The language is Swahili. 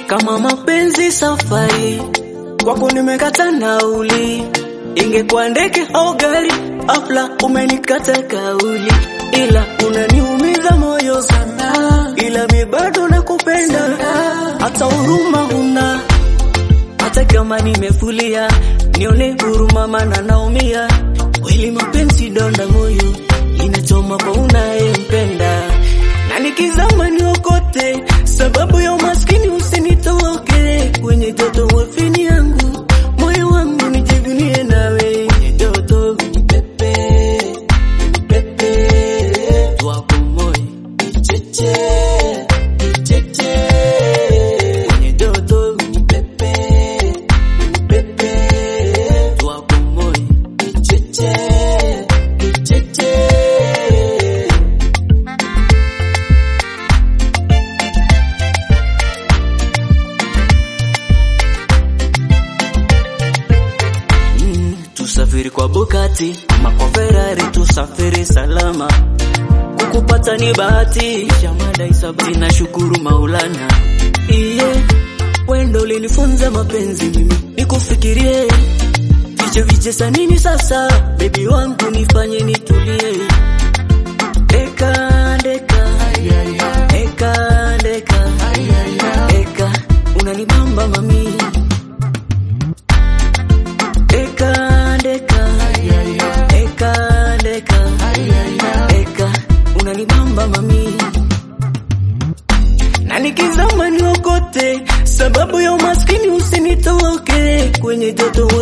kama mapenzi safari, kwako nimekata nauli, ingekuwa ndege au gari, afla umenikata kauli, ila unaniumiza moyo sana, ila mi bado nakupenda, hata huruma huna, hata kama nimefulia, nione huruma, maana naumia kweli. Mapenzi donda moyo, inachoma kwa unayempenda, na nikizama niokote, sababu ya umaskini usinitoke kwenye joto wafini yangu, moyo wangu nijivunie nawe kwenye joto pepe pepe wako moyo icheche icheche kwenye joto pepe pepe wako moyo icheche icheche Mm, tusafiri kwa Bugatti ama kwa Ferrari, tusafiri salama. Kukupata ni bahati, shamada isabati na shukuru Maulana. Iye, wendo ulinifunza mapenzi, mimi nikufikirie viche viche sa nini sasa, bebi wangu nifanye nitulie. Deka deka deka deka deka, unanibamba mami Deka, deka, deka, deka, deka, unanibamba mami, na nikizama niokote, sababu ya umaskini usinitoke kwenye joto